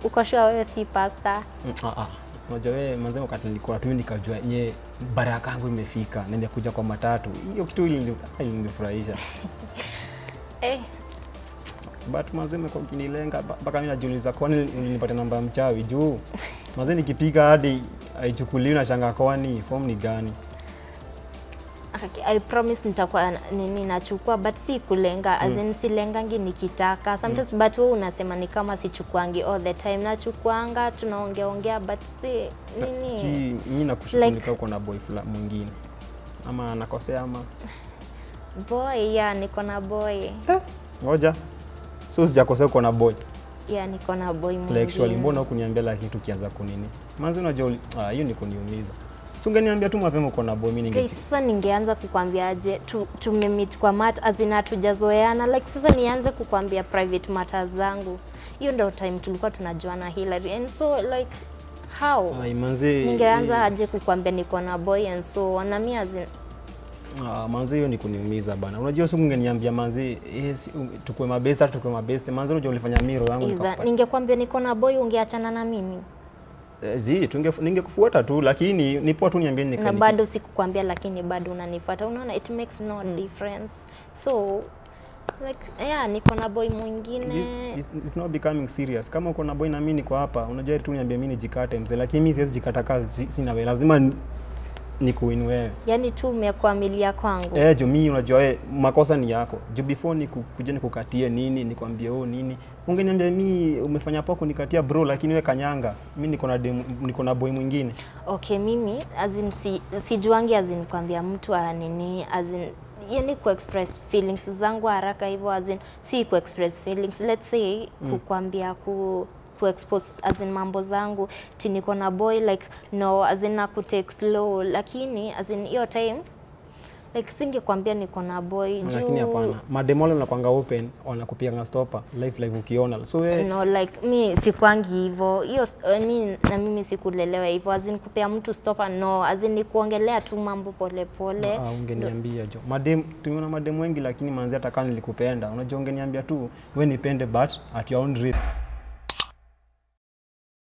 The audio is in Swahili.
uko sure wewe si pasta Mm, ah, ah. Unajua wewe manze, wakati nilikuwa tu nikajua nye baraka yangu imefika, naenda kuja kwa matatu. Hiyo kitu ilini- ilinifurahisha. eh, But manze imekuwa ukinilenga ba- mpaka mimi najiuliza kwani nilipata namba ya mchawi juu manze nikipiga hadi haichukuliwi na shanga kwani form ni gani? okay, I promise nitakuwa na- nini nachukua but si kulenga as in silengangi nikitaka sometimes but wewe unasema ni kama sichukuangi all the time nachukuanga tunaongea ongea but si nini Sijui mimi nakushuku Like- nika uko na boy fulani mwingine. Ama nakosea ama boy ya niko na boy ngoja. So sijakosea uko na boy. ya niko na boy Like actually mwingine mbona hukuniambia lakini tukianza kunini? Manzi unajua uli- ah hiyo ni kuniumiza. Si ungeniambia tu mapema uko na boy mimi Okay, ninge sasa ningeanza kukwambiaje tu, tumemit kwa mat azin hatujazoeana like sasa nianze kukwambia private matters zangu hiyo ndio time tulikuwa tunajuana Hillary and so like how Ai manzi. ningeanza aje kukwambia niko na boy and so on na mi azin Ah, manzi hiyo ni kuniumiza bana. Unajua siku ungeniambia manzi yes, tukue mabeste hata tukue mabeste. Manzi unajua ulifanya miro yangu iza nikapata. ningekwambia niko na boy ungeachana na mimi Eh, zi tunge ningekufuata tu lakini ni poa tu niambie na nika bado sikukwambia lakini bado unanifuata unaona it makes no difference so like yeah niko na boy mwingine This- it's, it's not becoming serious. Kama uko na boy na mimi niko hapa, unajua tu niambie mimi nijikate mzee, lakini mimi siwezi jikata kazi si- sina wewe. Lazima ni- nikuwin wewe. yani tu umekuamilia kwangu Eh, juu mimi unajua wewe makosa ni yako. Juu before niku, kuja nikukatie nini, nikwambie oh nini. Ungeniambia mimi umefanya poa kunikatia bro, lakini wewe kanyanga. Mimi niko na dem- niko na boy mwingine. Okay, mimi as in si, sijuangi as in kwambia mtu anini as in yani ku express feelings zangu haraka hivyo as in si ku express feelings let's say mm. kukwambia ku ku expose as in mambo zangu ti niko na boy like no as in na ku take slow lakini as in hiyo time like singekwambia niko na boy Lakini hapana. Mademo wale wanakuanga open, wanakupiga stopper live live ukiona. So wewe No, like mi sikwangi hivyo hiyo s- I mean, na mimi sikulelewa hivyo azin kupea mtu stopa no azin ni kuongelea tu mambo polepole Ah, ungeniambia jo. Madem tumeona madem wengi lakini manzi hata kama nilikupenda. Unajua ungeniambia tu we nipende but at your own risk.